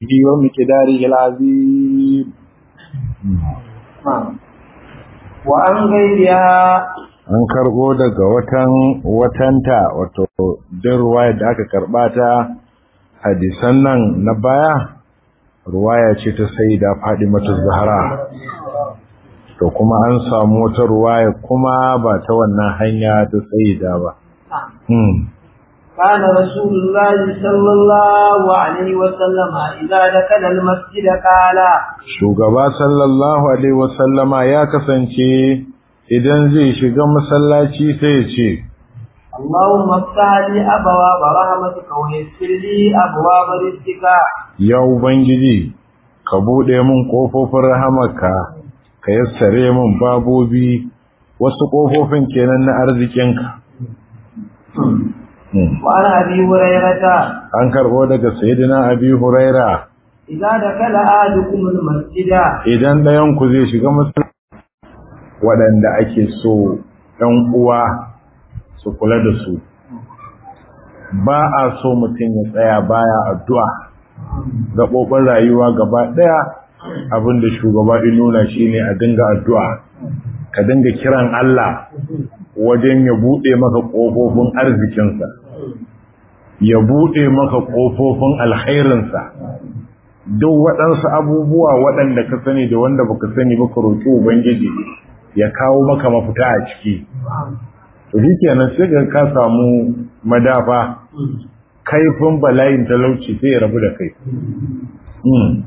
ومقداره العظيم وعن غيرها an karbo daga watan watanta wato din ruwaya da aka karba ta hadisan nan na baya ruwaya ce ta sayyida Fadimatu Zahra to kuma an samu wata ruwaya kuma ba ta wannan hanya ta sayyida ba hmm كان رسول الله صلى الله عليه وسلم إذا دخل المسجد قال shugaba sallallahu alaihi wasallama ya kasance idan zai shiga masallaci sai ya ce اللهم افتح لي أبواب رحمتك ويسر لي أبواب رزقك ya ubangiji ka bude min kofofin rahamarka ka yassare min babobi wasu kofofin kenan na arzikinka Hmm. وعن أبي هريرة an karbo daga sayyidina abi huraira إذا دخل أحدكم المسجد idan ɗayan ku zai shiga masallaci waɗanda ake so ɗan uwa su kula da su ba a so mutum ya tsaya baya addu'a gaɓoɓin rayuwa gaba ɗaya abinda shugaba ya nuna shine a dinga addu'a ka dinga kiran Allah wajen ya buɗe maka ƙofofin arzikinsa ya buɗe maka ƙofofin alkhairinsa duk waɗansu abubuwa waɗanda ka sani da wanda baka sani ba ka roƙi ubangiji ya kawo maka mafita a ciki to shikenan sai ga ka samu madafa kaifin bala'in talauci sai ya rabu da kai Hmm.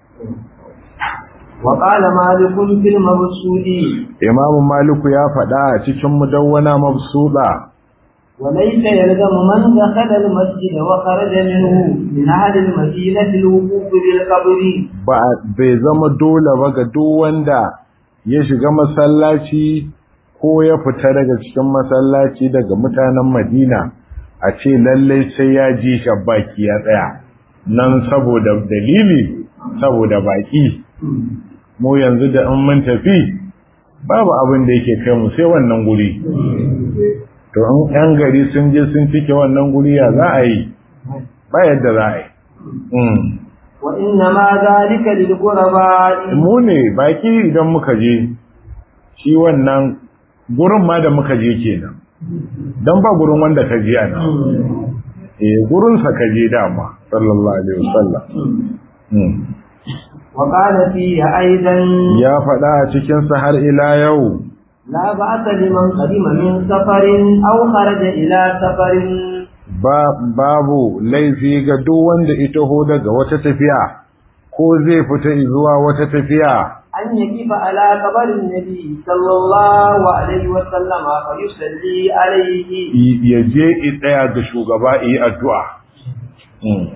وقال مالك في المبسوط imamu maliku ya faɗa a cikin mudawwana mabsuda وليس يلزم من دخل المسجد وخرج منه من أهل المدينة الوقوف بالقبر ba bai zama dole ba ga duk wanda ya shiga masallaci ko ya fita daga cikin masallaci daga mutanen Madina a ce lallai sai ya ji shabbaki ya tsaya nan saboda dalili saboda baki mu yanzu da in mun tafi babu abin da yake kai mu sai wannan guri to in yan gari sun je sun cike wannan guri ya za a yi ba yadda za a yi Mm. وإنما ذلك للغرباء mu ne baki idan muka je shi wannan gurin ma da muka je kenan don ba gurin wanda ka je ana eh gurinsa ka je dama sallallahu alaihi wasallam Hmm. وقال فيه أيضا ya faɗa a cikinsa har ila yau لا بأس لمن قدم من سفر أو خرج إلى سفر ba babu laifi ga duk wanda ita ho daga wata tafiya ko zai fita zuwa wata tafiya أن يقف على قبر النبي صلى الله عليه وسلم فيصلي عليه y- ya je i tsaya ga shugaba yi addu'a Hmm.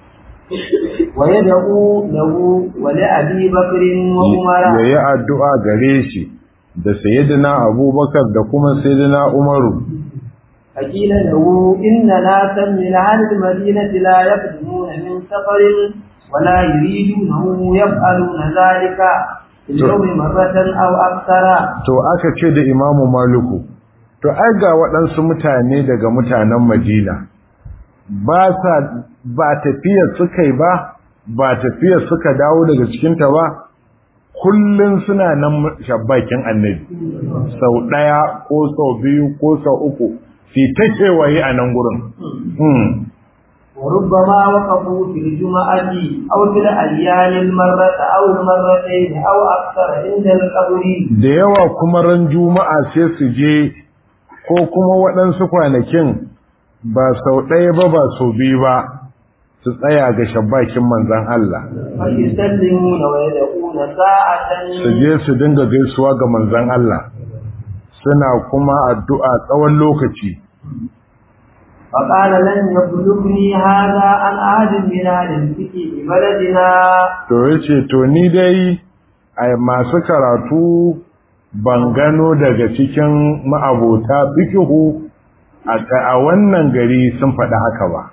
ويدعو له ولأبي بكر وعمر ya yi addu'a gare shi da sayyidina abubakar da kuma sayyidina umaru فقيل له إن ناسا من أهل المدينة لا يقدمون من سفر ولا يريدونه يفعلون ذلك في اليوم مرة أو أكثر to aka ce da imamu maluku to ai ga waɗansu mutane daga mutanen madina ba sa ba tafiyar suka yi ba ba tafiyar suka dawo daga cikinta ba kullum suna nan shabbakin annabi sau ɗaya ko sau biyu ko sau uku fi ta kewaye a nan gurin Hmm. وربما وقفوا في الجمعة أو في الأيام المرة أو المرتين أو أكثر عند القبر da yawa kuma ran juma'a sai su je ko kuma waɗansu kwanakin ba sau ɗaya ba ba sau biyu ba su tsaya ga shabbakin manzan Allah فيسلمون ويدعون ساعة su je su dinga gaisuwa ga manzan Allah suna kuma addu'a tsawon lokaci فقال لن يبلغني هذا عن أحد من أهل الفقه ببلدنا to yace to ni dai ai masu karatu ban gano daga cikin ma'abota fikihu a a wannan gari sun faɗi haka ba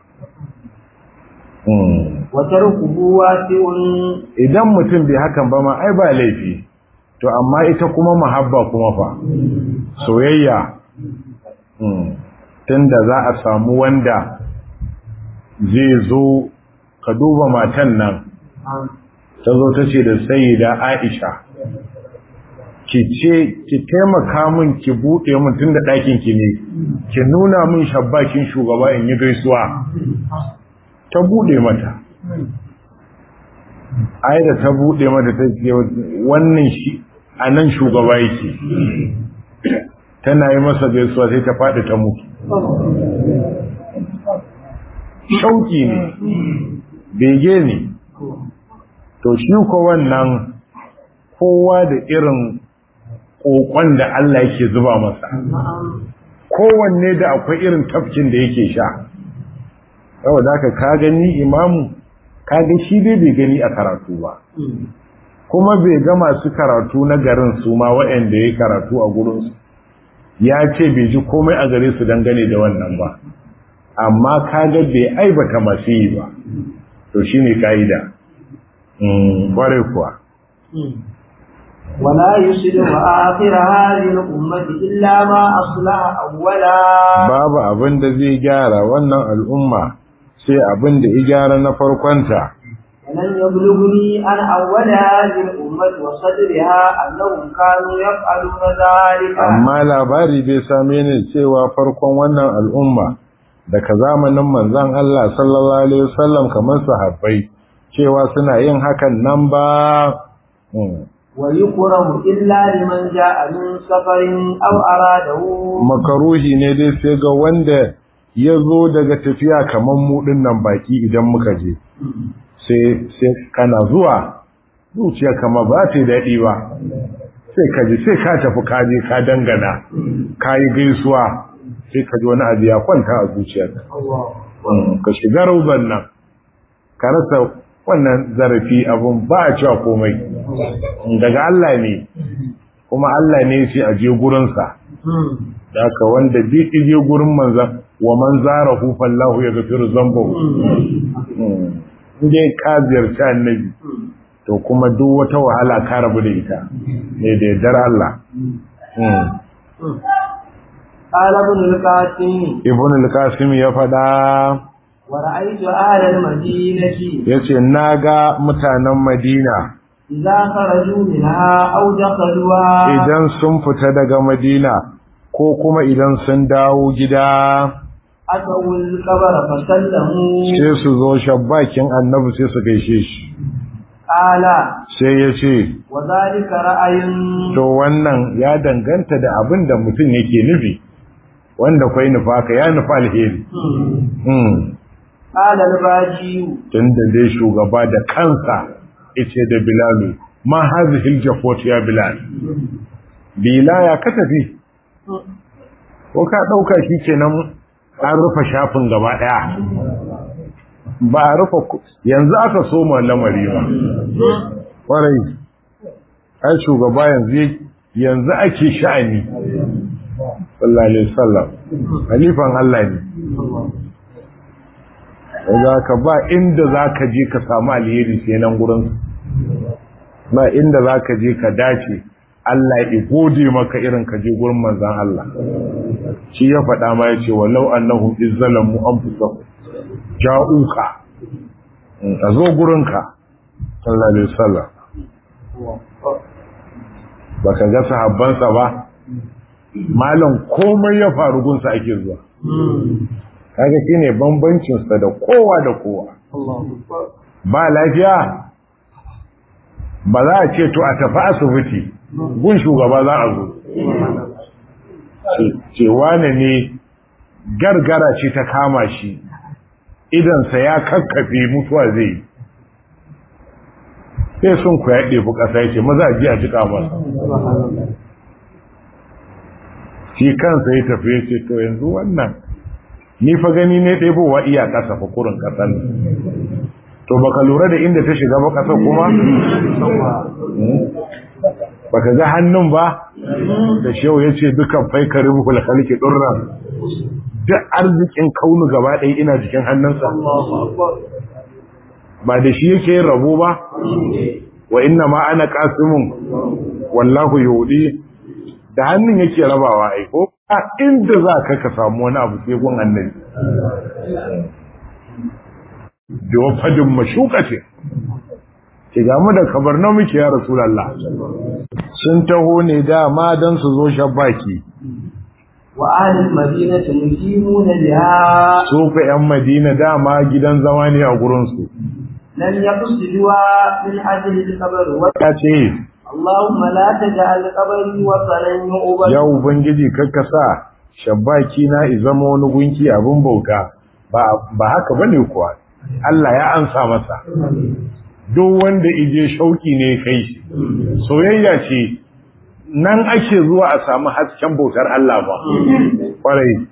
Hmm. وتركه واسع idan mutum bai hakan ba ma ai ba laifi to amma ita kuma mahabba kuma fa soyayya Hmm. tunda za a samu wanda zai zo ka duba matan nan ta zo ta ce da sayyida Aisha ki ce ki taimaka min ki buɗe min tun da ɗakin ki ne ki nuna min shabbakin shugaba in yi gaisuwa ta buɗe mata ai da ta buɗe mata ta ce wannan shi a nan shugaba yake tana yi masa gaisuwa sai ta faɗi ta mutu shauki ne bege ne to shi ko wannan kowa da irin kokon da Allah yake zuba masa kowanne da akwai irin tafkin da yake sha saboda haka ka gani imamu ka ga shi dai bai gani a karatu ba kuma bai ga masu karatu na garin su ma waɗanda ya karatu a gurinsu ya ce bai ji komai a gare su dangane da wannan ba amma ka ga bai aibata masu yi ba to shi ne ka'ida ƙwarai kuwa ولا يصلح آخر هذه الأمة إلا ما أصلح أولا babu abin da zai gyara wannan al'umma sai abin da ya gyara na farkonta ولن يبلغني أن أول هذه الأمة وصدرها أنهم كانوا يفعلون ذلك amma labari bai same ni cewa farkon wannan al'umma daga zamanin manzon Allah sallallahu alaihi wasallam kamar sahabbai cewa suna yin hakan nan ba Hmm. ويكره إلا لمن جاء من سفر أو أراده makaruhi ne dai sai ga wanda ya zo daga tafiya kamar mu nan baki idan muka je sai sai kana zuwa zuciya kama ba ta yi daɗi ba sai ka ji sai ka tafi ka je ka dangana ka yi gaisuwa sai ka ji wani abu ya kwanta a zuciyarka Mm, ka shiga rauban nan ka rasa wannan zarafi abun ba a cewa komai daga Allah ne kuma Allah ne sai a je gurinsa da haka wanda bi je gurin manzan wa man zara fallahu ya gafiru zambahu inda ka ziyarci annabi to kuma duk wata wahala ka rabu da ita ne da yardar Allah قال ابن القاسم ibn al-qasim ya faɗa ورأيت أهل المدينة yace naga mutanen Madina إذا خرجوا منها أو دخلوها idan sun fita daga Madina ko kuma idan sun dawo gida أتوا القبر فسلموا sai su zo shabbakin annabi sai su gaishe shi قال sai ya ce وذلك رأي to wannan ya danganta da abin da mutum yake nufi wanda kwai nufa ka ya nufa alheri Hmm. قال الباجي tun da dai shugaba da kansa ice da bilalu ma hazihil jafot ya bilal bila ya ka tafi ko ka ɗauka shi kenan an rufe shafin gaba ɗaya ba a rufe ku- yanzu aka soma lamari ba ƙwarai ai shugaba yanzu ya- yanzu ake sha'ani sallallahu alaihi wasallam halifan Allah ne za ka ba inda za ka je ka samu alheri sai nan gurin ba inda za ka je ka dace Allah ya gode maka irin ka je gurin manzan Allah shi ya faɗa ma ya ce walau annahum izzalamu anfusahum ja'uka a zo gurinka sallallahu alaihi wasallam baka ga sahabbansa ba malam komai ya faru gunsa ake zuwa kaga shine bambancin sa da kowa da kowa ba lafiya ba za a ce to a tafi asibiti gun shugaba za a zo Ce- ce wane ne gargara ce ta kama shi idansa ya kakkafe mutuwa zai yi sai sun ku ya ɗefi ƙasa ya ce maza a ji a jika masa shi kansa ya tafi ya ce to yanzu wannan ni fa gani ne ɗebowa iya ƙasa fa kurin ƙasar nan to baka lura da inda ta shiga ba ƙasar kuma baka ga hannun ba da shehu ya ce dukan faikarin hulhalki ɗurran duk arzikin kaunu gaba ɗaya ina jikin hannunsa ba da shi yake yin rabo ba wa inna ma ana qasimun wallahu yudi da hannun yake rabawa ai ko a inda za ka ka samu wani abu sai gun annabi da wafadin mashuka ce ce ga mu da kabarna muke ya rasulullah sun taho ne dama don su zo shabbaki wa ahlul madinati muqimuna biha su fa yan madina dama gidan zama ne a gurin su lam yaqsiduwa min ajli al-qabr wa ya ce Allahumma la taj'al qabri wa salan yu'bad ya ubangiji kakka sa shabbaki na izama wani gunki abin bauta ba ba haka bane kuwa Allah ya ansa masa duk wanda ije shauki ne kai soyayya ce nan ake zuwa a samu hasken bautar Allah ba kwarai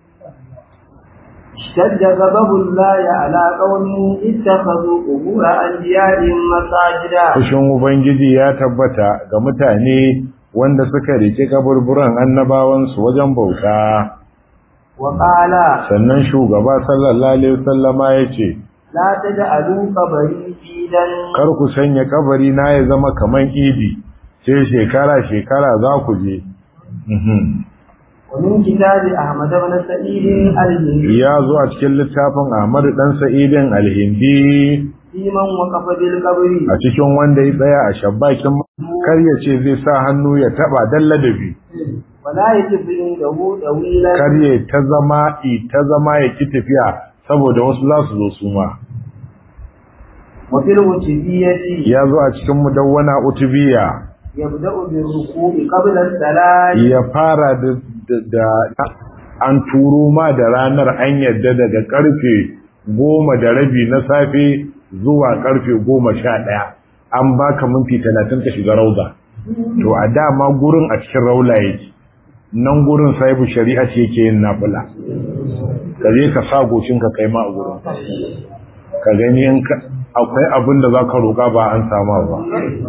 اشتد غضب الله على قوم اتخذوا قبور انبيائهم مساجدا fushin ubangiji ya tabbata ga mutane wanda suka rike kaburburan annabawansu wajen bauta وقال sannan shugaba sallallahu alaihi wasallama yace لا تجعلوا قبري عيدا kar ku sanya kabari na ya zama kaman idi sai shekara shekara za ku je Mhm. ومن كتاب احمد بن سعيد الهندي ya zo a cikin littafin Ahmad dan Sa'idin Al-Hindi في من وقف بالقبر a cikin wanda ya tsaya a shabbakin kar ya ce zai sa hannu ya taba dan ladabi ولا يجب عنده طويلا kar ya ta zama i ta zama ya ki tafiya saboda wasu za su zo su ma وفي الوتبية ya zo a cikin mudawwana utubiya يبدأ بالركوع قبل الصلاة ya fara da, da, da an turo ma da ranar an yadda daga karfe goma da rabi na safe zuwa karfe goma sha ɗaya an baka minti talatin ka shiga rauda to a dama gurin a cikin raula yake nan gurin sahibu shari'a ce yake yin nafila ka je ka sa goshin ka kai ma a gurin ka gani in ka akwai abin da za ka roƙa ba an sama ba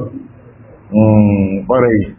Mm, ƙwarai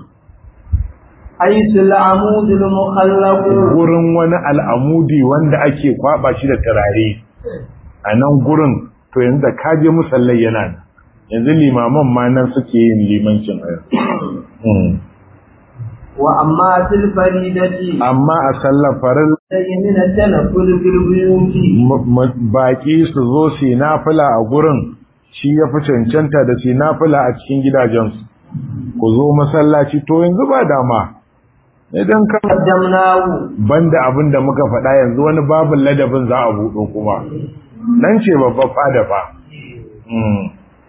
حيث العمود المخلق gurin wani al'amudi wanda ake kwaba shi da turare a nan gurin to yanzu da kaje musallai yana nan yanzu limaman ma nan suke yin limancin a yanzu وأما في الفريدة amma a sallar farin من التنفل في البيوت baki su zo su yi nafila a gurin shi ya fi cancanta da su yi nafila a cikin gidajensu ku zo masallaci to yanzu ba dama idan ka قدمناه banda abin da muka faɗa yanzu wani babin ladabin za a buɗo kuma nan ce babba fada fa Mm.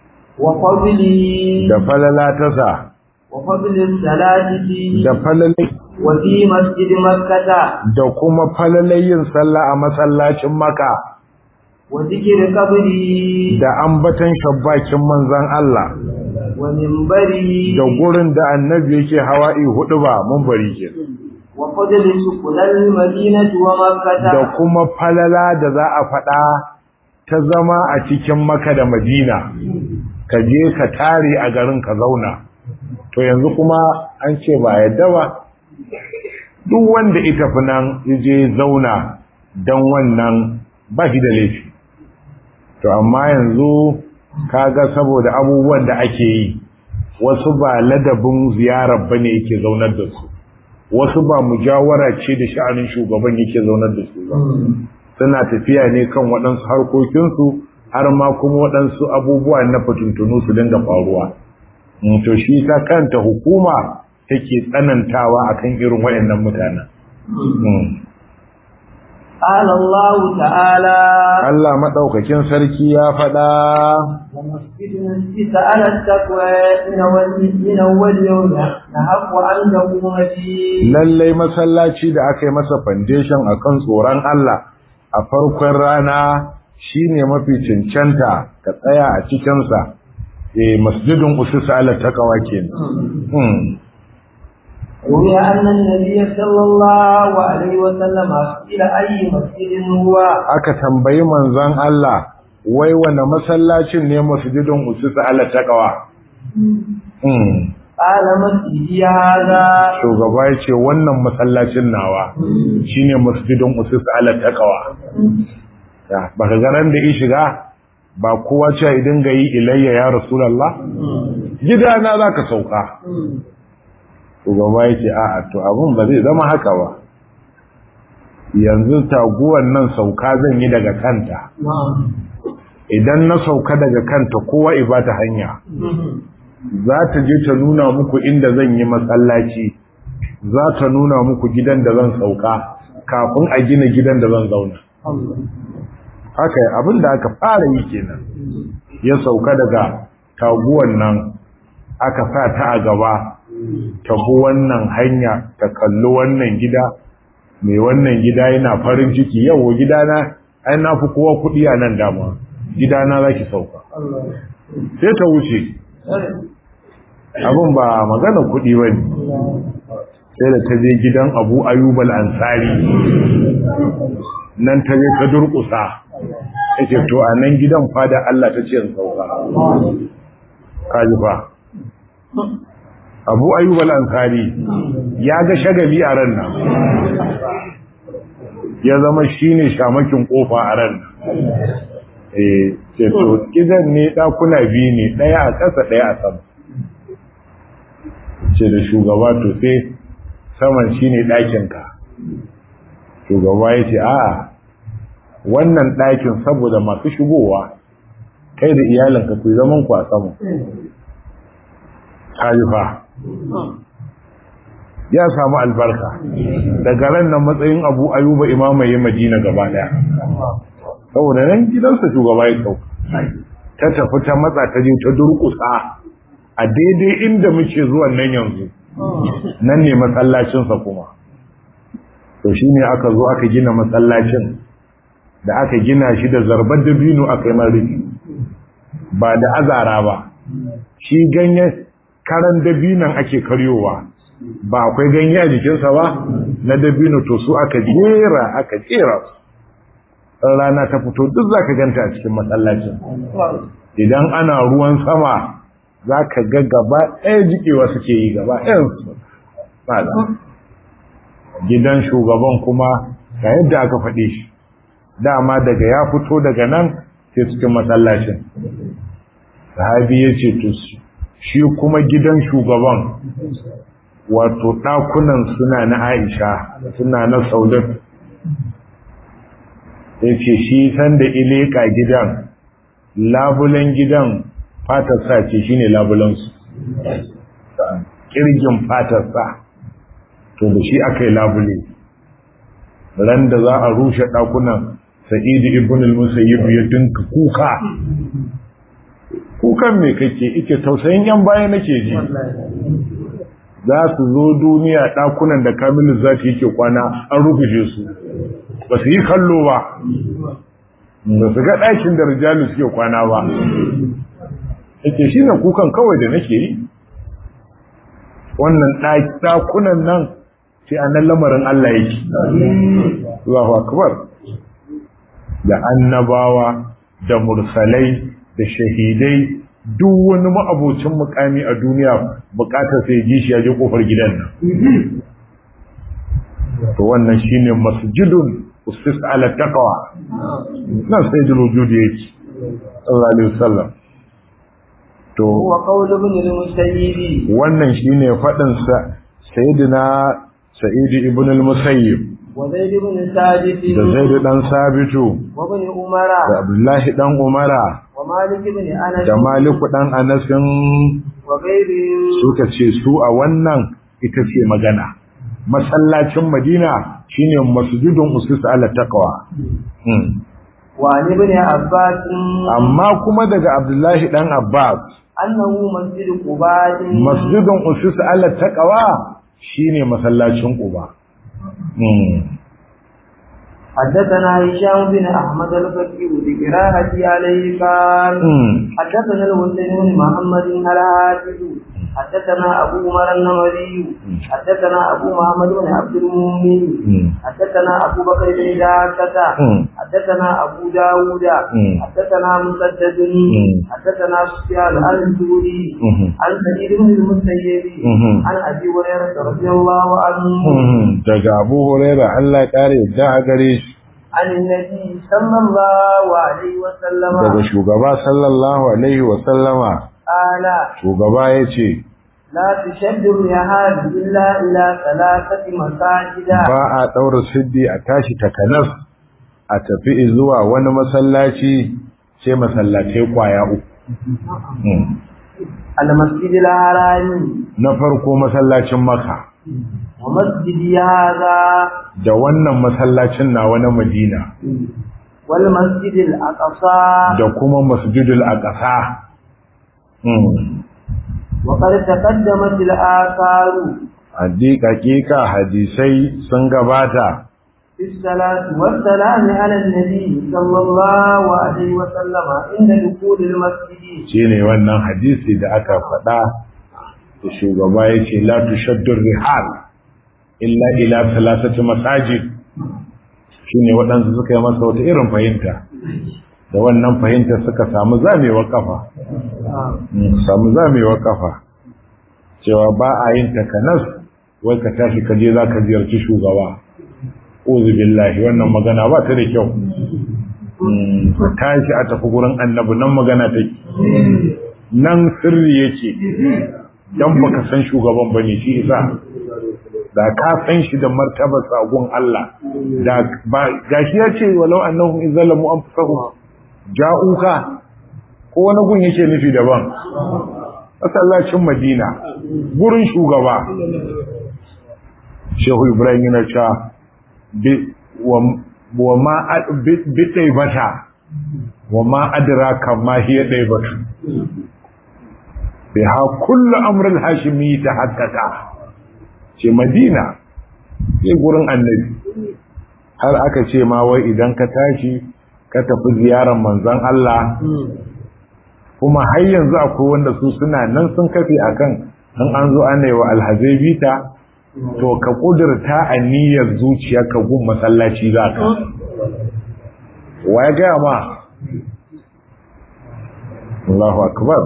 وفضله da falala ta sa وفضل الصلاة فيه da falalai وفي مسجد مكة da kuma falalai yin sallah a masallacin maka وذكر قبره da ambatan shabbakin manzan Allah ومنبره da gurin da annabi yake hawa'i hudu ba mun bari ke وفضل سكن المدينة da ومكة kuma falala da za a faɗa ta zama a cikin maka da madina ka je ka tare a garin ka zauna to yanzu kuma an ce ba yadda ba duk wanda ita fi nan je zauna don wannan ba shi da laifi to amma yanzu kaga saboda abubuwan da ake yi wasu ba ladabin ziyarar bane yake zaunar da su wasu ba mujawara ce da sha'anin shugaban yake zaunar da su ba suna tafiya ne kan waɗansu harkokinsu har ma kuma waɗansu abubuwa na fatuntunu su dinga faruwa Mm, to shi ta kanta hukuma take tsanantawa akan irin waɗannan mutanen Mm. قال الله تعالى Allah maɗaukakin sarki ya faɗa ومسجد نسيت على التقوى من أول من أول يوم نحق أن تقوم فيه lallai masallaci da aka yi masa foundation akan tsoron Allah a farkon rana shine mafi cancanta ka tsaya a cikinsa eh masjidin usisa ala taqwa kenan hmm. روي أن النبي صلى الله عليه وسلم إلى أي مسجد هو aka tambayi manzon Allah wai wane masallacin ne masjidin usisa ala taqwa hmm. قال مسجدي هذا shugaba ya ce wannan masallacin nawa shine masjidin usisa ala taqwa ya baka ga ran da ya shiga ba kowa ce idan ga yi ilayya ya rasulullah gidana zaka sauka shugaba ya ce a'a to abun ba zai zama haka ba yanzu taguwan nan sauka zan yi daga kanta idan na sauka daga kanta kowa ibata hanya za ta je ta nuna muku inda zan yi masallaci za ta nuna muku gidan da zan sauka kafin a gina gidan da zan zauna haka abin da aka fara yi kenan ya sauka daga taguwan nan aka sa ta a gaba ta bi wannan hanya ta kalli wannan gida mai wannan gida yana farin ciki yau gidana ai na fi kowa kuɗi a nan dama gidana za ki sauka sai ta wuce abin ba magana kuɗi ba ne sai da ta je gidan abu ayubal ansari nan ta je ta durƙusa ya ce to a nan gidan fada Allah ta ce sauka kaji fa abu ayyub al-ansari ya ga shagali a ran nan ya zama shine shamakin kofa a ran eh ce to gidan ne dakuna biyu ne daya a ƙasa daya a sama ce da shugaba to sai saman shine ɗakin ka shugaba ya ce a'a wannan ɗakin saboda masu shigowa kai da iyalinka ku zaman ku a sama haifa ya samu albarka daga ran nan matsayin abu ayuba imamaye madina gaba daya saboda nan gidansa shugaba ya sauka ta tafi ta matsa ta je ta durkusa a daidai inda muke zuwan nan yanzu nan ne masallacinsa kuma to shine aka zo aka gina masallacin da aka gina shi da zarbar dabino aka yi marifi ba da azara ba shi ganye karan dabinan ake karyowa ba akwai ganye a jikinsa ba na dabino to su aka jera aka jera rana ta fito duk za ka ganta a cikin masallacin idan ana ruwan sama za ka ga gaba ɗaya jikewa suke yi gaba ɗayansu gidan shugaban kuma ga yadda aka faɗe shi dama daga ya fito daga nan sai cikin masallacin sahabi ya ce to shi kuma gidan shugaban wato ɗakunan suna na aisha suna na saudat ya ce shi sanda ileka gidan labulen gidan fatarsa ce shi ne labulensu ƙirgin fatarsa to da shi aka yi labule ran da za a rushe ɗakunan sa'idu ibn al-musayyib ya dinka kuka kukan me kake ike tausayin yan baya nake ji za su zo duniya ɗakunan da kamilu zati yake kwana an rufuje su ba su yi kallo ba ba su ga ɗakin da rijalu suke kwana ba yake shi ne kukan kawai da nake yi wannan ɗakunan nan sai a nan lamarin Allah yake Allahu akbar da annabawa da mursalai da shahidai duk wani ma'abocin mukami a duniya bukatar sai ji shi ya je kofar gidan nan to wannan shine masjidun usis ala taqwa nan sai da wujudi yake sallallahu alaihi wasallam to wa qawl ibn al-musayyib wannan shine fadin sa sayyidina sa'id ibn al-musayyib wa zaid ibn sabit da zaid dan sabitu wa ibn umara da abdullahi dan umara wa malik ibn anas da maliku dan anasin wa ghayrihim suka ce su a wannan ita ce magana masallacin madina shine masjidun usus ala taqwa Hmm. wa an ibn abbas amma kuma daga abdullahi dan abbas annahu masjid quba masjidun usus ala taqwa shine masallacin quba Hmm. حدثنا هشام بن احمد الفقيه بقراءة عليه قال Hmm. حدثنا الحسين بن محمد الحافظ حدثنا ابو عمر النمري حدثنا ابو محمد بن عبد المؤمن Hmm. حدثنا ابو بكر بن داكة Hmm. حدثنا ابو داود Hmm. حدثنا مسدد Hmm. حدثنا سفيان عن الزهري Mhm. عن سعيد بن المسيب Mhm. عن ابي هريره رضي الله عنه Hmm. daga abu huraira Allah ya kare yadda a gare shi عن النبي صلى الله عليه وسلم daga shugaba sallallahu alaihi wa sallama قال shugaba ya ce لا تشد الرحال إلا إلى ثلاثة مساجد ba a ɗaura siddi a tashi takanas a tafi zuwa wani masallaci sai masallatai kwaya uku المسجد الحرام na farko masallacin maka ومسجد هذا da wannan masallacin nawa na madina والمسجد الأقصى da kuma masjidul aqsa وقد تقدمت الآثار hakika hadisai sun gabata في الصلاة والسلام على النبي صلى الله عليه وسلم عند دخول المسجد shine wannan hadisi da aka faɗa da shugaba yace la tushaddu rihal illa ila thalathati masajid shine waɗansu suka yi masa wata irin fahimta da wannan fahimta suka samu zamewa kafa samu zamewa kafa cewa ba a yin takanas wai ka tashi ka je zaka ziyarci shugaba uzu billahi wannan magana ba ta da kyau ka tashi a tafi gurin annabi nan magana take nan sirri yake dan baka san shugaban bane shi isa da ka san shi da martabar sagon Allah da ba gashi ya ce walau annahum izalamu anfusahum ja'uka ko wani gun yake nufi daban masallacin Madina gurin shugaba Shehu Ibrahim yana cewa bi wa ma bi taibata wa ma adraka ma hiya taibatu biha kullu amrul hashimi tahaqqaqa ce madina sai gurin annabi har aka ce ma wai idan ka tashi ka tafi ziyarar manzon Allah kuma har yanzu akwai wanda su suna nan sun kafe akan in an zo ana yi wa alhazai bita to ka kudurta a niyyar zuciya ka gun masallaci za ka wa ya gaya ma Allahu akbar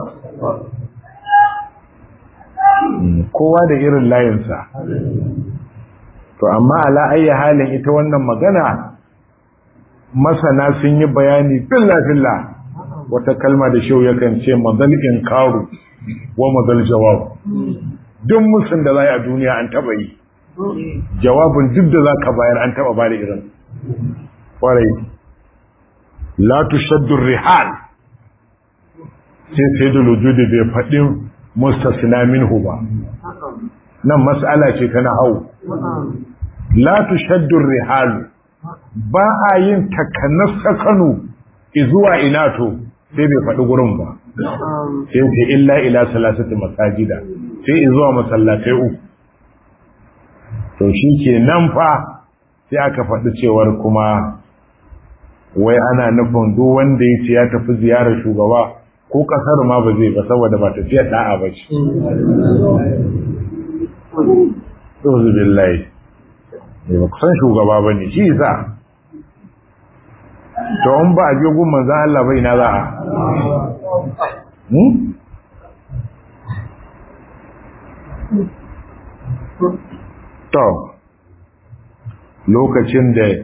kowa da irin layinsa to amma ala ayi halin ita wannan magana masana sun yi bayani filla-filla wata kalma da shau yakan ce mazal karu wa mazal jawab duk musun da za a duniya an taba yi jawabin duk da za ka bayar an taba ba da irin kwarai la tushaddu rihal sai sai da lujudi bai faɗin mustasna minhu ba nan mas'ala ce ta nahau la tushaddu rihal ba a yin takanas sakanu zuwa ina to sai bai faɗi gurin ba sai ce illa ila salasati masajida sai zuwa masallatai uku to shi ke nan fa sai aka faɗi cewar kuma wai ana nufin duk wanda ya ce ya tafi ziyarar shugaba ko kasar ma ba zai ba saboda ba tafiyar da'a ba ce. Ɗozu billahi, ne ba kusan shugaba ba ne, shi za. To, in ba a je gun manzan Allah bai na za a. To, lokacin da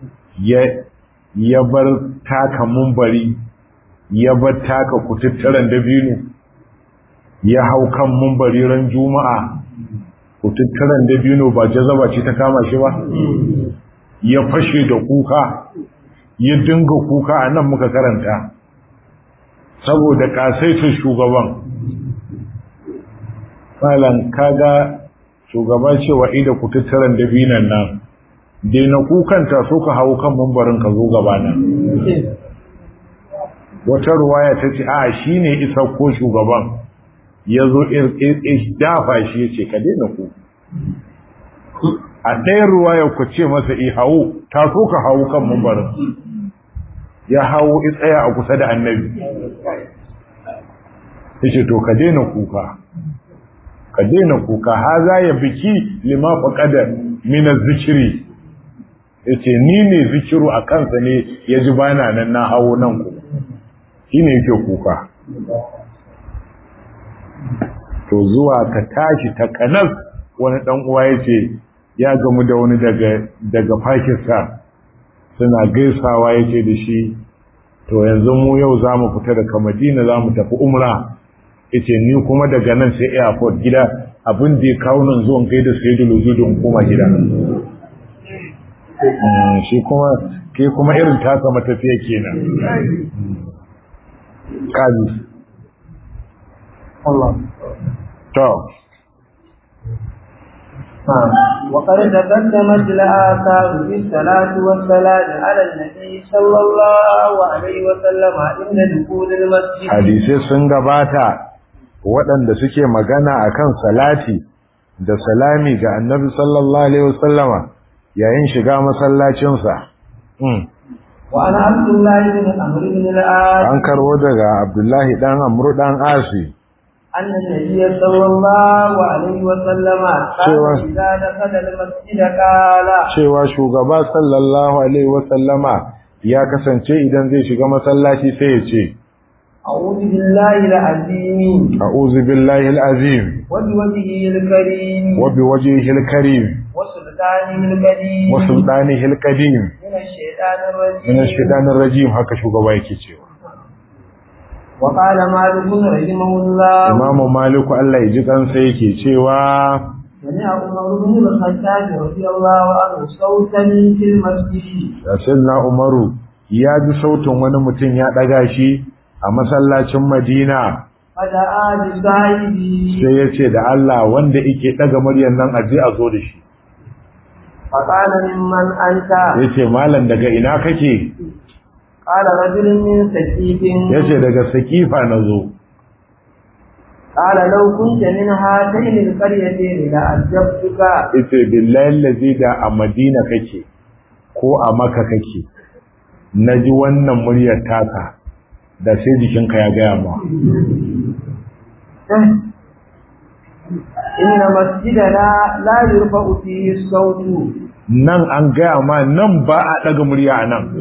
ya bar taka mumbari ya bar taka kututturen dabino ya hau kan mumbari ran juma'a kututturen dabino ba jazaba ce ta kama shi ba ya fashe da kuka ya dinga kuka a nan muka karanta saboda kasaitin shugaban malam kaga shugaba cewa ida kututturen dabinan nan dai na kukanta so ka hau kan mumbarin ka zo gaba nan wata ruwaya ta ce a shi ne isa ko shugaban ya zo dafa shi ya ce ka daina ku a ɗaya ruwaya ku ce masa i hau ta so ka hau kan mambarin ya hau tsaya a kusa da annabi ya ce to ka daina kuka ka daina kuka ha za ya biki lima faƙadar mina zikiri ya ce ni ne zikiru a kansa ne ya ji bana nan na hawo nan ku shi ne yake kuka to zuwa ka tashi ta kanas wani dan uwa ya ce ya gamu da wani daga daga Pakistan suna gaisawa ya ce da shi to yanzu mu yau za mu fita daga Madina za mu tafi umra ya ce ni kuma daga nan sai airport gida abin da ya kawo nan zuwan kai da sai da lujudin koma gida shi kuma ke kuma irin taka matafiya kenan kaji Allah to وقد تقدمت الآثار في الصلاة والسلام على النبي صلى الله عليه وسلم عند دخول المسجد hadisai sun gabata waɗanda suke magana akan salati da salami ga annabi sallallahu alaihi wasallama yayin shiga masallacinsa mm. وعن عبد الله بن عمرو بن العاص an karbo daga abdullahi dan amru dan asi أن النبي صلى الله عليه وسلم شوى. كان إذا دخل المسجد قال cewa shugaba sallallahu alaihi wasallama ya kasance idan zai shiga masallaci sai ya ce أعوذ بالله العظيم a'udhu billahi al-azim وبوجهه الكريم wa biwajhihi al-karim وسلطانه القديم wa sultanihi al-qadim من الشيطان الرجيم min ash-shaytanir rajim haka shugaba yake cewa وقال مالك رحمه الله imamu maliku Allah ya ji kansa yake cewa سمع عمر بن الخطاب رضي الله عنه صوتا في المسجد sayyidina umaru ya ji sautin wani mutum ya daga shi a masallacin madina فدعا بصاحبه sai ya ce da Allah wanda yake daga muryar nan aje a zo da shi فقال ممن أنت ya ce malam daga ina kake قال رجل من سكيف ya ce daga sakifa na zo قال لو كنت من هاتين القريتين لأجبتك ya ce billahi lazi da a madina kake ko a maka kake na ji wannan muryar taka da sai jikinka ya gaya ma إن مسجدنا لا يرفع فيه الصوت nan an gaya ma nan ba a daga murya a nan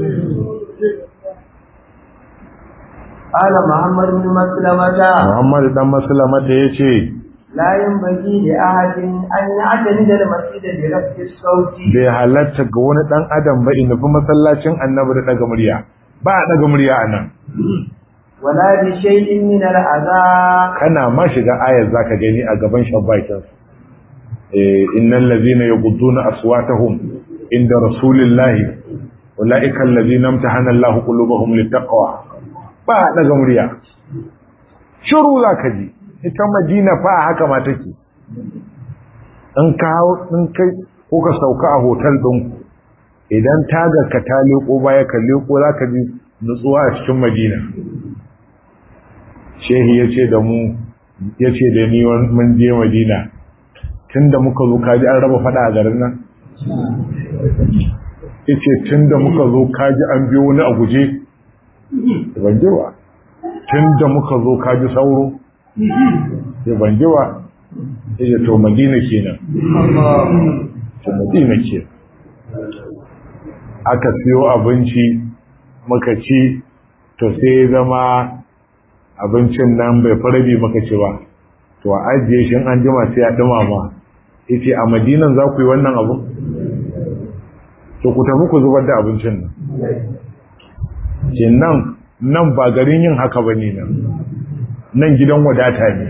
قال محمد بن مسلمة Muhammad dan Maslama da yace لا ينبغي لأحد أن يعتمد المسجد برفع الصوت bai halatta ga wani dan adam ba in nufi masallacin annabi da daga murya ba a daga murya a nan ولا بشيء من الأذى kana ma shiga ayar zaka gani a gaban shabbaikin eh innal ladhina yaghudduna aswatahum inda rasulillahi ulaika alladhina imtahana Allahu qulubahum littaqwa ba a daga murya shiru zaka ji ita Madina fa haka ma take in ka hau in kai ko ka sauka a hotel ɗin idan tagar ka ta leko baya ka leko zaka ji nutsuwa a cikin Madina shehi ya ce da mu ya ce da ni wani- mun je madina tun da muka zo kaji an raba fada a garin nan ya ce tun da muka zo kaji an biyo wani a guje ban ji ba tun da muka zo kaji sauro ya ban ji ba ya ce to madina kenan to madina ke aka siyo abinci muka ci to sai ya zama abincin nan bai farabi maka ci ba to a ajiye shi in an jima sai a dumama yace a madinan za ku yi wannan abu to ku tafi ku zubar da abincin nan ke nan nan ba garin yin haka bane nan nan gidan wadata ne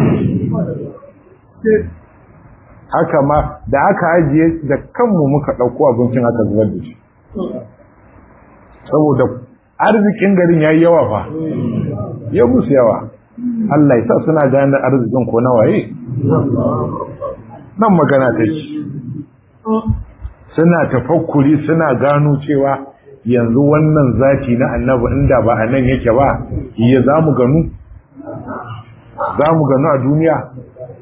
haka ma da aka ajiye da kanmu muka ɗauko abincin aka zubar da shi saboda arzikin garin ya yi yawa fa ya musu yawa Allah ya sa suna gane arzikin ko na waye nan magana ta ce suna tafakkuri suna gano cewa yanzu wannan zati na annabi inda ba a nan yake ba ya za mu ganu za mu ganu a duniya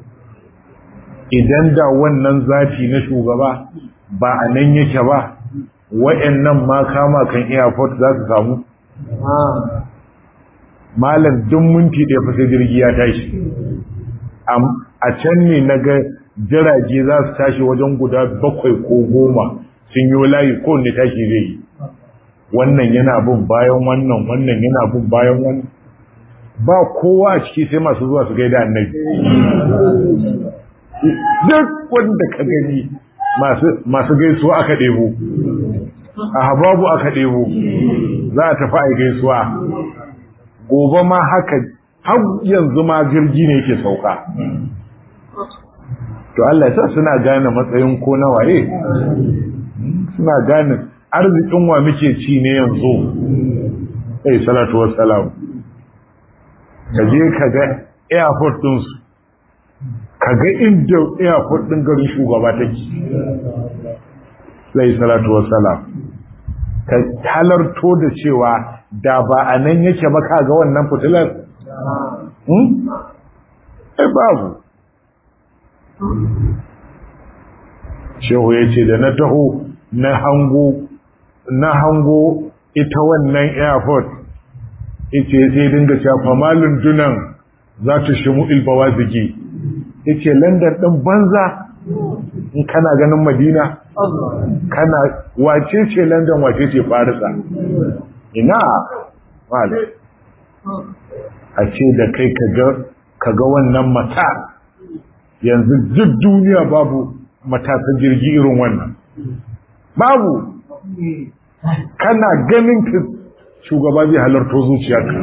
idan da wannan zati na shugaba ba a nan yake ba wa'annan ma kama kan airport za su samu malam duk minti da fa sai jirgi ya tashi a can ne na ga jirage za su tashi wajen guda bakwai ko goma sun yi layi ko ne tashi zai yi wannan yana bin bayan wannan wannan yana bin bayan wannan ba kowa a ciki sai masu zuwa su gaida annabi duk wanda ka gani masu gaisuwa aka ɗebo a hababu aka ɗebo za a tafi a gaisuwa gobe ma haka har yanzu ma jirgi ne yake sauka to Allah sa suna gane matsayin ko na waye suna gane arzikin wa muke ci ne yanzu sai salatu wassalam ka je ka ga airport ɗinsu ka ga inda airport ɗin garin shugaba take sai salatu wassalam ka halarto da cewa da ba a nan yake ba ka ga wannan fitilar ai babu shehu ya ce da na taho na hango na hango ita wannan airport ita sai dinga shafa malin dunan za ta shimu ilbawa zigi yace london ɗin banza in kana ganin madina kana wace ce london wace ce farisa ina wale a ce da kai ka ga wannan mata yanzu duk duniya babu matasan jirgi irin wannan babu kana ganin ka shugaba zai halarto zuciyarka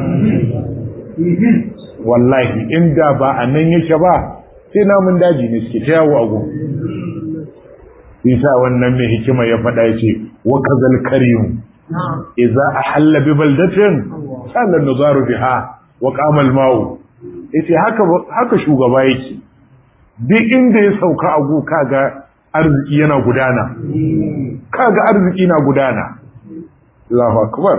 wallahi inda ba a nan yake ba sai namun daji ne suke ta yawo a gun isa wannan mai hikima ya faɗa ya ce wa kazal karim idza ahalla bi baldatin sala nazaru biha wa qama al ma'u yace haka haka shugaba yake duk inda ya sauka a gu kaga arziki yana gudana kaga arziki na gudana Allahu akbar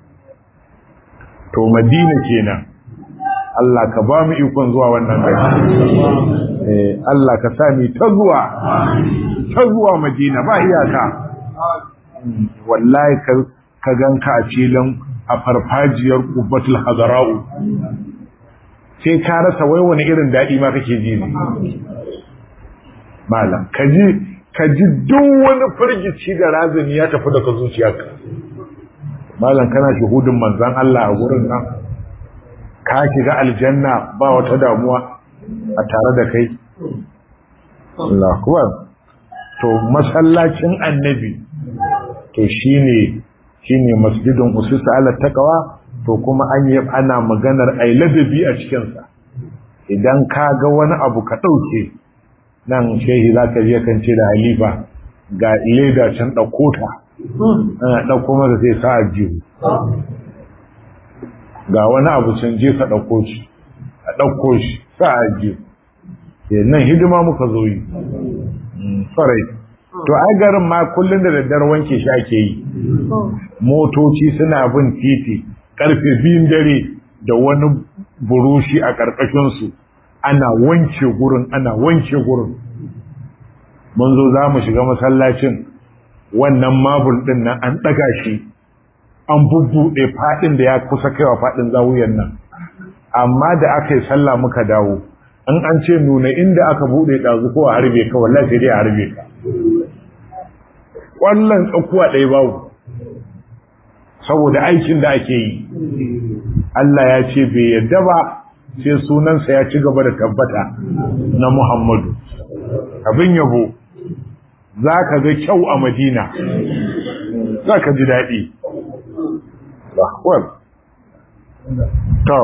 to madina kenan Allah ka ba mu ikon zuwa wannan gari eh Allah ka sa ni ta zuwa ta zuwa madina ba iyaka wallahi ka ka ganka a filin a farfajiyar kubbatul hadara'u sai ka rasa wai wani irin daɗi ma kake ji ne malam ka ji ka ji duk wani firgici da razani ya tafi daga zuciyarka malam kana shuhudin manzon Allah a gurin nan ka shiga aljanna ba wata damuwa a tare da kai Allah kuwa to masallacin annabi to shine shine masjidin ususa ala taqwa to kuma an yi ana maganar ai ladabi a cikin sa idan ka ga wani abu ka dauke nan shehi zaka je kan ce da halifa ga leda can dauko ta ana dauko masa sai sa ajiyu ga wani abu can je ka dauko shi a dauko shi sa ajiyu nan hidima muka zo yi farai to ai garin ma kullun da daddare wanke shi ake yi motoci suna bin titi karfe biyun dare da wani burushi a ƙarƙashinsu ana wanke gurin ana wanke gurin mun zo za mu shiga masallacin wannan mabul ɗin nan an ɗaga shi an bubbuɗe faɗin da ya kusa kaiwa faɗin zawuyan nan amma da aka yi sallah muka dawo in an ce nuna inda aka buɗe ɗazu ko a harbe ka wallahi sai dai a harbe ka ƙwallon tsakuwa ɗaya babu saboda aikin da ake yi Allah ya ce bai yadda ba sai sunansa ya ci gaba da tabbata na Muhammadu abin yabo za ka ga kyau a Madina za ka ji daɗi to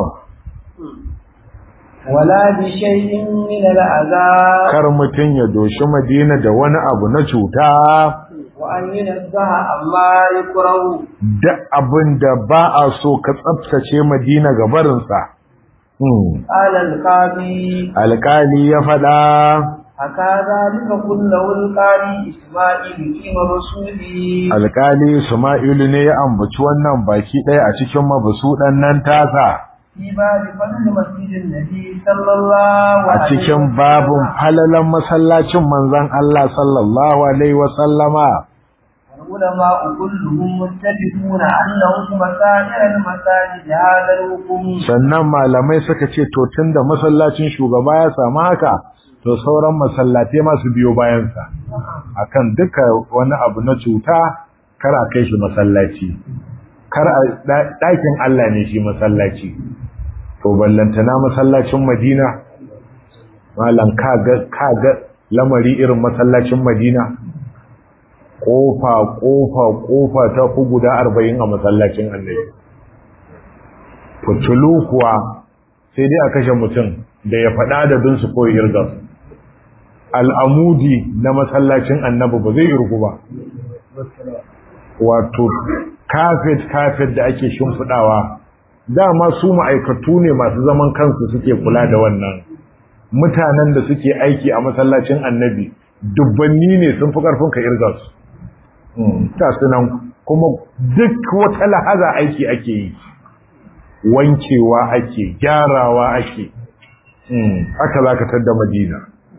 wala bi shay'in min al'azab kar mutun ya doshi Madina da wani abu na cuta wa an yunzaha amma yakrahu da abin da ba a so ka tsaftace Madina ga barinsa qala al-qadi alƙali ya faɗa haka zalika kullu al-qadi isma'il kima rasuli alƙali Isma'ilu ne ya ambaci wannan baki ɗaya a cikin mabusuɗan nan tasa fi babi fadl masjidin nabi sallallahu a cikin babun falalan masallacin manzon Allah sallallahu alaihi wa sallama العلماء كلهم متفقون أنه مسائر المساجد هذا الحكم sannan malamai suka ce to tunda masallacin shugaba ya samu haka to sauran masallatai ma su biyo bayansa akan duka wani abu na cuta kar a kai shi masallaci kar a ɗakin Allah ne shi masallaci to ballantana masallacin Madina malam kaga kaga lamari irin masallacin Madina kofa kofa kofa ta fi guda arba'in a masallacin annabi fitulu kuwa sai dai a kashe mutum da ya faɗa da dinsu ko irga al'amudi na masallacin annabi ba zai irgu ba wato kafet kafet da ake shimfiɗawa dama su ma'aikatu ne masu zaman kansu suke kula da wannan mutanen da suke aiki a masallacin annabi dubbanni ne sun fi ƙarfin ka irga su ta sunan kuma duk wata lahaza aiki ake yi wankewa ake gyarawa ake haka za ka tadda madina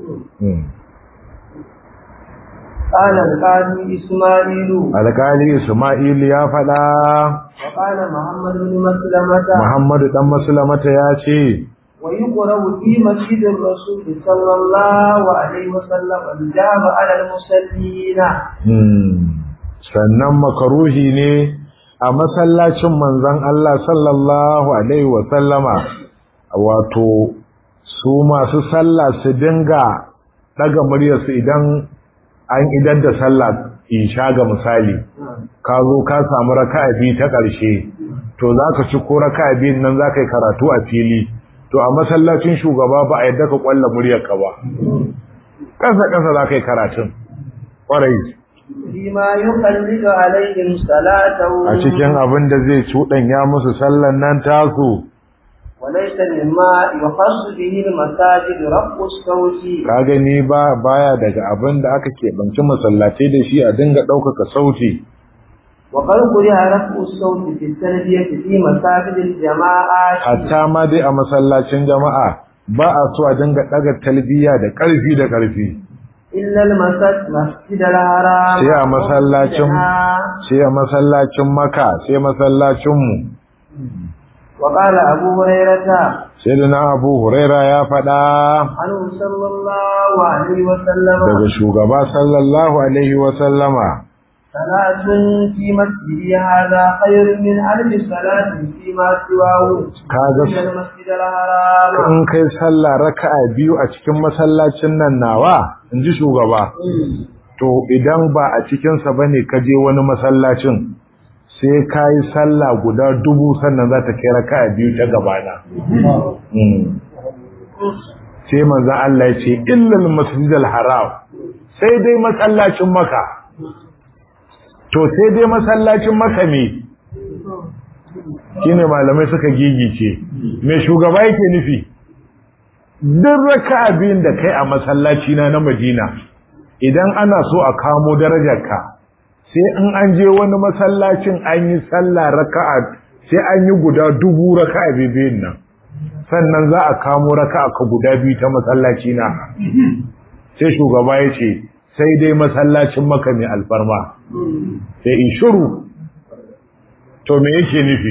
قال القاضي إسماعيل alƙali ismail ya faɗa وقال محمد بن مسلمة muhammadu ɗan maslamata ya ce ويقرأ في مسجد الرسول صلى الله عليه وسلم الجاب على المصلين sannan makaruhi ne a masallacin manzan Allah sallallahu Alaihi wasallama wato su masu sallah su dinga daga muryarsu idan an idar da sallah isha ga misali ka zo ka samu raka'a biyu ta ƙarshe to za ka ci ko raka'a biyun nan za ka yi karatu a fili to a masallacin shugaba ba a yadda ka ƙwalla muryarka ba ƙasa-ƙasa za ka yi karatun ƙwarai فيما يقلد عليهم صلاتهم a cikin abin da zai cuɗanya musu sallan nan tasu وليس مما يخص به المساجد رفع الصوت ka gani ba baya daga abin da aka keɓanci masallatai da shi a dinga ɗaukaka sauti وقد قرئ رفع الصوت في التلبية في مساجد الجماعات hatta ma dai a masallacin jama'a ba a so a dinga ɗaga talbiya da ƙarfi da ƙarfi إلا المسجد مسجد الحرام sai a masallacin sai a masallacin maka sai masallacinmu وقال أبو هريرة sai da na abu huraira ya faɗa عنه صلى الله عليه وسلم daga shugaba sallallahu alaihi wasallama صلاة في مسجدي هذا خير من ألف صلاة فيما سواه Kaga- إلا المسجد الحرام in kai sallah raka'a biyu a cikin masallacin nan nawa in ji shugaba to idan ba a cikinsa ba ne ka je wani masallacin sai ka yi sallah guda dubu sannan za ta kai raka'a biyu ta gabana Mm. sai manzan Allah ya ce illal masjidal haram sai dai masallacin maka to sai dai masallacin maka ne shine malamai suka gigice me shugaba yake nufi duk raka'a biyun da kai a masallaci na na Madina idan ana so a kamo darajarka sai in an je wani masallacin an yi sallah raka'a sai an yi guda dubu raka'a biyun nan sannan za a kamo raka'a ka guda biyu ta masallaci na sai shugaba ya ce sai dai masallacin maka mai alfarma sai in shiru to me yake nufi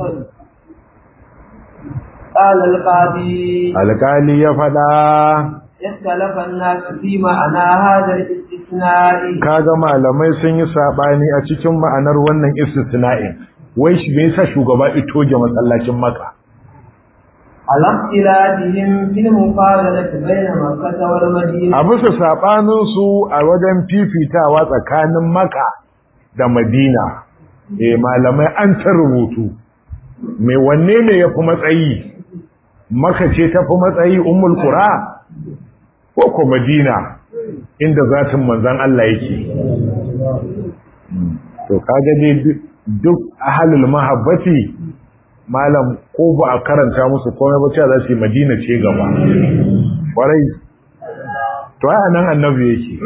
قال القاضي alkali ya faɗa اختلف الناس في معنى هذا الاستثناء kaga malamai sun yi sabani a cikin ma'anar wannan istisna'in wai shi me yasa shugaba itoje masallacin maka على اختلافهم في المقارنة بين مكة والمدينة a bisa sabanin su a wajen fifitawa tsakanin maka da madina eh malamai an ta rubutu me wanne ne yafi matsayi maka ce tafi matsayi ummul qura ko ko madina inda zatin manzon Allah yake to kaga dai duk ahlul mahabbati malam ko ba a karanta musu komai ba cewa za su yi madina ce gaba kwarai to ai nan annabi yake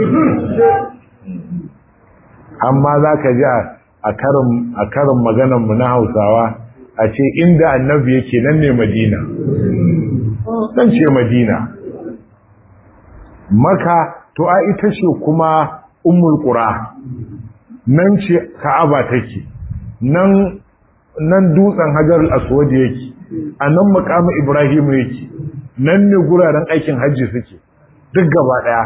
amma za ka ji a karin a karin maganar mu na Hausawa a ce inda annabi yake nan ne madina dan ce madina maka to a ita ce kuma ummul qura nan ce ka'aba take nan nan dutsen hajar al-aswad yake a nan makamu ibrahim yake nan ne guraren aikin hajji suke duk gaba daya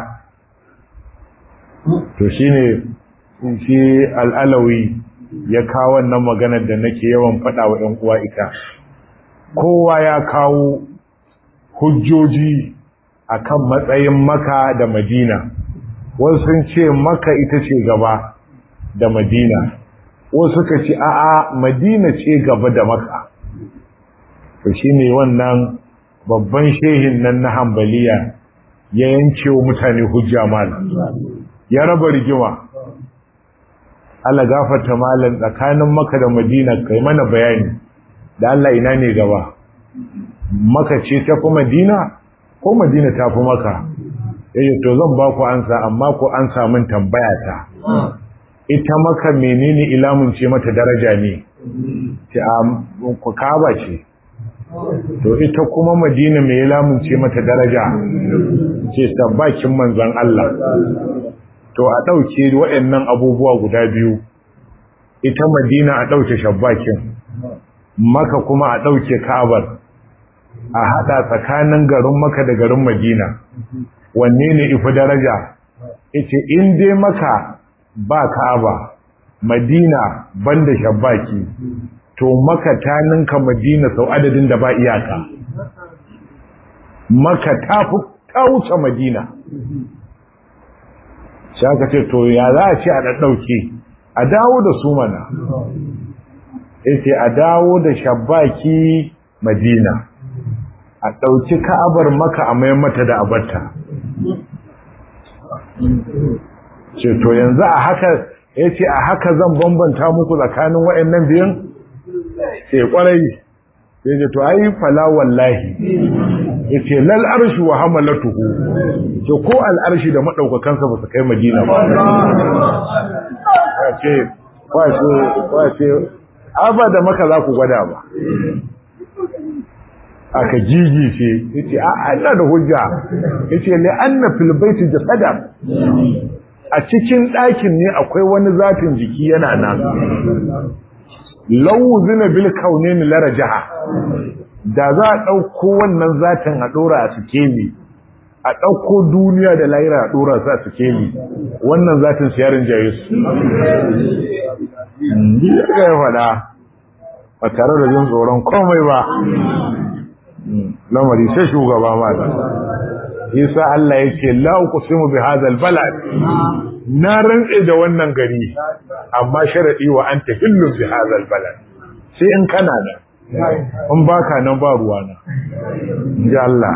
to shine shi al-alawi ya kawo wannan maganar da nake yawan faɗa wa ƴan uwa ita kowa ya kawo hujjoji akan matsayin maka da madina wasu sun ce maka ita ce gaba da madina wasu suka ce a'a madina ce gaba da maka to shine wannan babban shehin nan na hambaliya ya yanke wa mutane hujja malam ya raba rigima Allah gafarta malam tsakanin maka da madina kai mana bayani da Allah ina ne gaba maka ce ta fi madina ko madina ta fi maka yace to zan ba ku ansa amma ku an samun tambaya ta ita maka menene ilamun ce mata daraja ne ce a ku kaba ce to ita kuma madina mai ilamun ce mata daraja ce sabbakin manzon Allah to a ɗauke waɗannan abubuwa guda biyu ita madina a ɗauke shabbakin maka kuma a ɗauke ka'abar a haɗa tsakanin garin maka da garin madina wanne ne ifi daraja ita in dai maka ba ka'aba madina banda shabbaki to maka ta ninka madina sau adadin da ba iyaka maka ta fi ta wuce madina shi aka ce to ya za a ce a ɗaɗɗauke a dawo da su mana yace a dawo da shabbaki madina a ɗauki ka'abar maka a mayan mata da abarta ce to yanzu a haka yace a haka zan bambanta muku tsakanin waɗannan biyan ce kwarai yace to ai fala wallahi yace lal arshu wa hamalatuhu to ko al arshi da madaukakansa ba su kai madina ba yace kwace kwace abada maka za ku gwada ba aka jijice yace a ina da hujja yace li anna fil baiti jasada a cikin ɗakin ne akwai wani zatin jiki yana nan law zina bil kaunin la rajaha da za a ɗauko wannan zatin a ɗora a sikeli a ɗauko duniya da lahira a ɗora su a sikeli wannan zatin su yarin jaye su ya ya faɗa ba tare da jin tsoron komai ba lamari sai shugaba mata isa Allah yake la uqsimu bi hadha balad na rantse da wannan gari amma sharadi wa anta hillu bi hadha balad sai in kana da in baka nan ba ruwa na ji Allah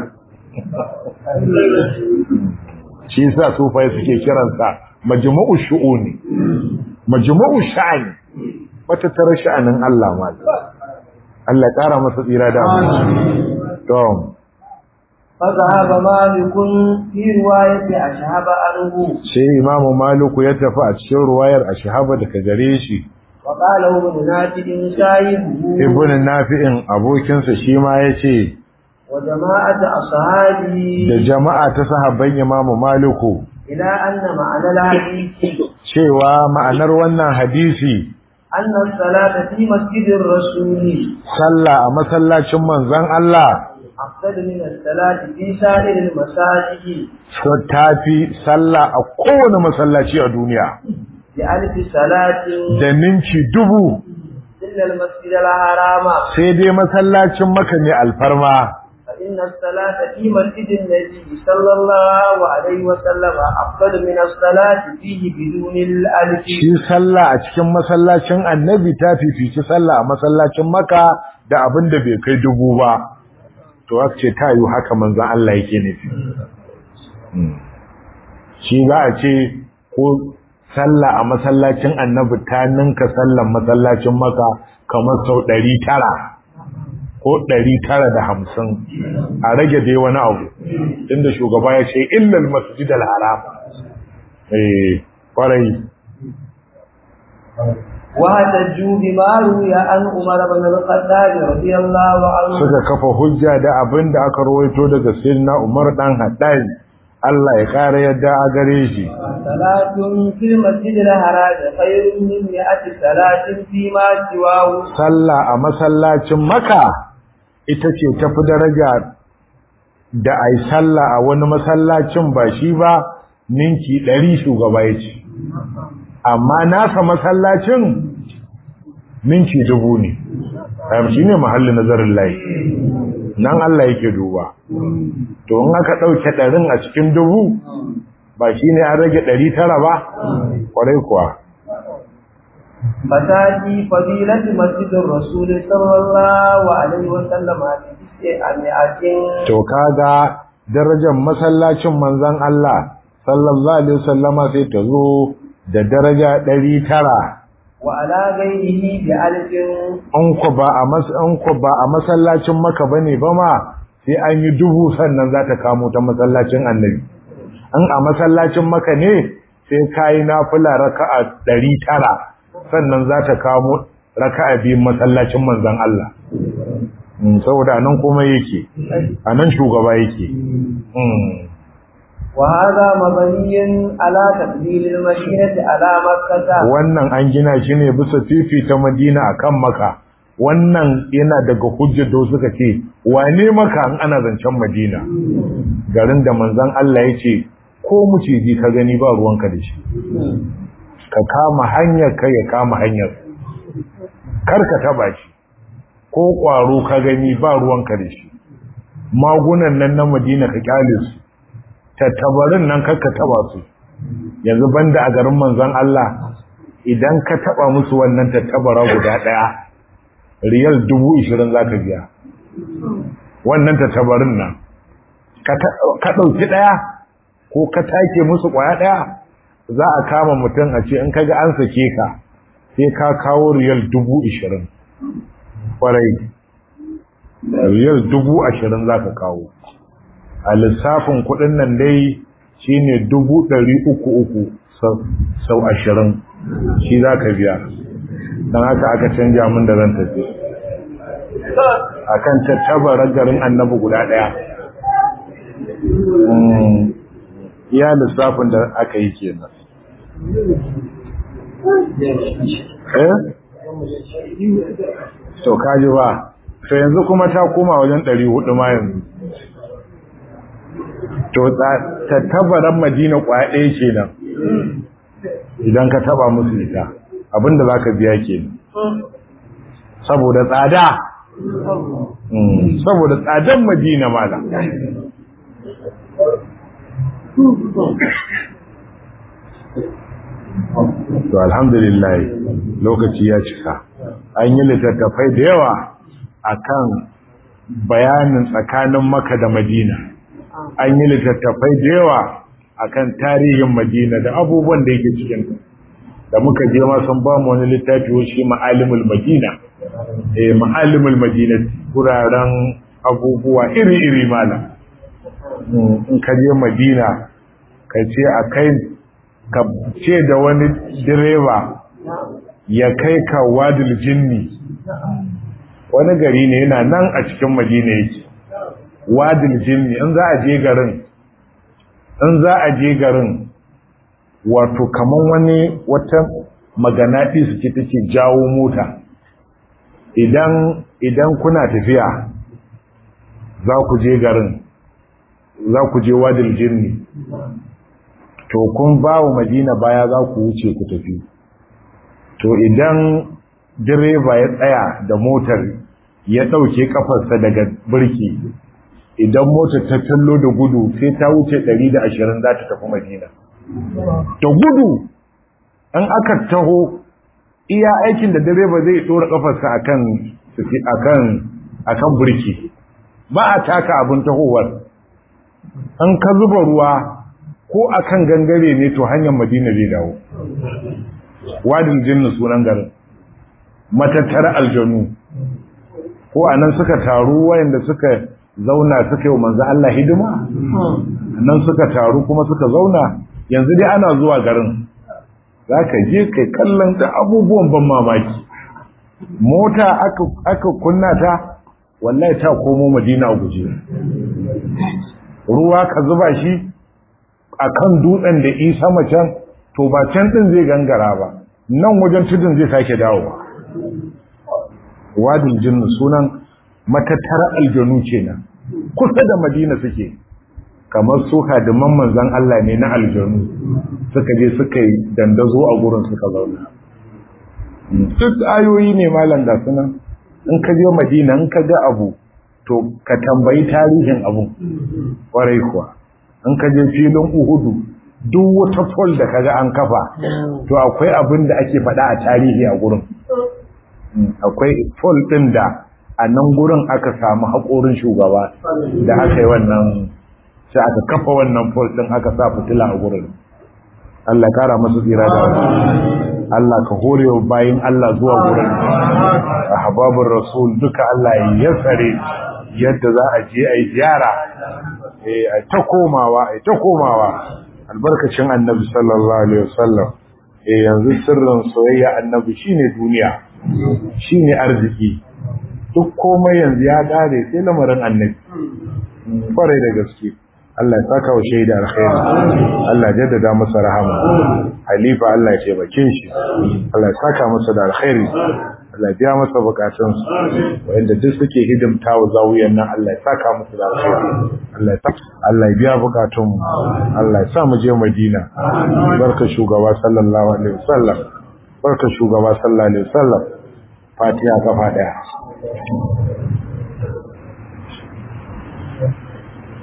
shi yasa sufai suke kiransa majmu'u shu'uni majmu'u sha'ani wata tare sha'anin Allah ma Allah kara masa tsira da mu to فذهب مالك في رواية أشهب عنه sai imamu maliku ya tafi a cikin ruwayar ashhaba daga gare shi وقال ابن نافع شاهده ibn nafi'in abokinsa shi ma yace وجماعة أصحابه da jama'a ta sahabban imamu maliku إلى أن معنى الحديث cewa ma'anar wannan hadisi أن الصلاة في مسجد الرسول sallah a masallacin manzon Allah أفضل من الصلاة في سائر المساجد so tafi sallah a kowane masallaci a duniya بألف صلاة da ninki dubu إلا المسجد الحرام sai dai masallacin maka ne alfarma فإن الصلاة في مسجد النبي صلى الله عليه وسلم أفضل من الصلاة فيه بدون الألف shi sallah a cikin masallacin annabi ta fifici sallah a masallacin maka da abin da bai kai dubu ba to aka ce ta yi haka manzan Allah yake nufi Hmm. shi za a ce ko sallah a masallacin annabi ta ninka sallan masallacin maka kamar sau ɗari tara ko ɗari tara da hamsin a rage dai wani abu inda shugaba ya ce illal masjid al-haram eh kwarai واحتجوا بما روي عن عمر بن الخطاب رضي الله عنه suka kafa hujja da abin da aka rawaito daga sayyidina Umar dan Haddad Allah ya kare yadda a gare shi صلاة في المسجد الحرام خير من مئة صلاة فيما سواه sallah a masallacin Makka ita ce tafi daraja da ai sallah a wani masallacin ba shi ba ninki 100 shugaba yace amma nasa masallacin ninki dubu ne am shine mahallin nazarin layi nan Allah yake duba to in aka dauke ɗarin a cikin dubu ba shine an rage ɗari tara ba kwarai kuwa فتاتي فضيلة مسجد الرسول صلى الله عليه وسلم في مئة to kaga darajar masallacin manzon Allah sallallahu alaihi wasallama sai ta zo da daraja ɗari tara وعلى غيره بألف an ku ba a mas an ku ba a masallacin maka bane ba ma sai an yi dubu sannan za ta kamo ta masallacin annabi an a masallacin maka ne sai kayi nafila raka'a ɗari tara sannan za ta kamo raka'a biyun masallacin manzon Allah Mm, saboda nan kuma yake a nan shugaba yake Mm. وهذا مبني على تقدير المدينة على مكة wannan an gina shi ne bisa fifita madina akan maka wannan yana daga hujjar da suka ce wane maka an ana zancen madina garin da manzon Allah ya ce ko muciji ka gani ba ruwanka da shi ka kama hanyar ka ya kama hanyar kar ka taba shi ko kwaro ka gani ba ruwanka da shi magunan nan na madina ka kyale su tattabarin nan kar ka taba su yanzu banda a garin manzon Allah idan ka taba musu wannan tattabara guda daya riyal dubu ishirin za ka biya wannan tattabarin nan ka ɗauki ɗaya ko ka take musu ƙwaya ɗaya za a kama mutum a ce in kaga an sake ka sai ka kawo riyal dubu ishirin ƙwarai riyal dubu ashirin za ka kawo a lissafin kuɗin nan dai shi ne dubu ɗari uku uku sau ashirin shi za ka biya don haka aka canja min da zan tafi a kan tattabarar garin annabi guda ɗaya iya lissafin da aka yi kenan eh to kaji ba to yanzu kuma ta koma wajen ɗari hudu ma yanzu to tattabaran madina kwaya ɗaya kenan idan ka taba musu ita abinda za ka biya kenan saboda tsada saboda tsadan madina mala to alhamdulillah lokaci ya cika an yi littattafai da yawa akan bayanin tsakanin maka da madina an yi littattafai da yawa akan tarihin madina da abubuwan da yake cikin da muka je ma sun ba mu wani littafi shi ma'alimul madina eh ma'alimul madina kuraren abubuwa iri-iri malam in ka je madina ka ce a kai ka ce da wani direba ya kai ka wadil jinni wani gari ne yana nan a cikin madina yake wadil jinni in za a je garin in za a je garin wato kaman wani wata maganaɗi su ce take jawo mota idan idan kuna tafiya za ku je garin za ku je wadil jinni to kun ba wa madina baya za ku wuce ku tafi to idan direba ya tsaya da motar ya ɗauke kafarsa daga birki idan motar ta tallo da gudu sai ta wuce 120 za ta tafi madina da gudu an aka taho iya aikin da direba zai ɗora kafarsa akan akan akan birki ba a taka abin tahowar an ka zuba ruwa ko akan gangare ne to hanyar madina zai dawo wadin jinnu sunan garin matattara aljanu ko anan suka taru wayanda suka zauna suka yi manzo Allah hidima nan suka taru kuma suka zauna yanzu dai ana zuwa garin zaka je kai kallon da abubuwan ban mamaki mota aka aka kunna ta wallahi ta komo madina guje ruwa ka zuba shi akan dutsen da isa macen to ba can din zai gangara ba nan wajen tudun zai sake dawowa wadin jinnu sunan matattara aljanu kenan kusa da madina suke kamar su hadiman manzon Allah ne na aljanu suka je suka yi dandazo a gurin suka zauna duk ayoyi ne malam da sunan in ka je madina in ka ga abu to ka tambayi tarihin abun kwarai kuwa in ka je filin uhudu duk wata fol da kaga an kafa to akwai abin da ake faɗa a tarihi a gurin akwai fol ɗin da a nan gurin aka samu haƙorin shugaba da aka yi wannan sai aka kafa wannan fol ɗin aka sa fitila a gurin Allah kara masu tsira da wani Allah ka hore wa bayin Allah zuwa gurin ahbabur rasul duka Allah ya yassare yadda za a je ai ziyara eh ai ta komawa ai ta komawa albarkacin annabi sallallahu alaihi wasallam eh yanzu sirrin soyayya annabi shine duniya shine arziki duk komai yanzu ya dare sai lamarin annabi kwarai da gaske Allah ya saka wa shaida alkhairi Allah ya jaddada masa rahama halifa Allah ya taimake shi Allah ya saka masa da alkhairi Allah ya biya masa bukatunsa wanda duk suke hidimta wa zawiyan nan Allah ya saka masa da alkhairi Allah ya saka Allah ya biya bukatun Allah ya sa mu je Madina barka shugaba sallallahu alaihi wasallam barka shugaba sallallahu alaihi wasallam Fatiha kafa daya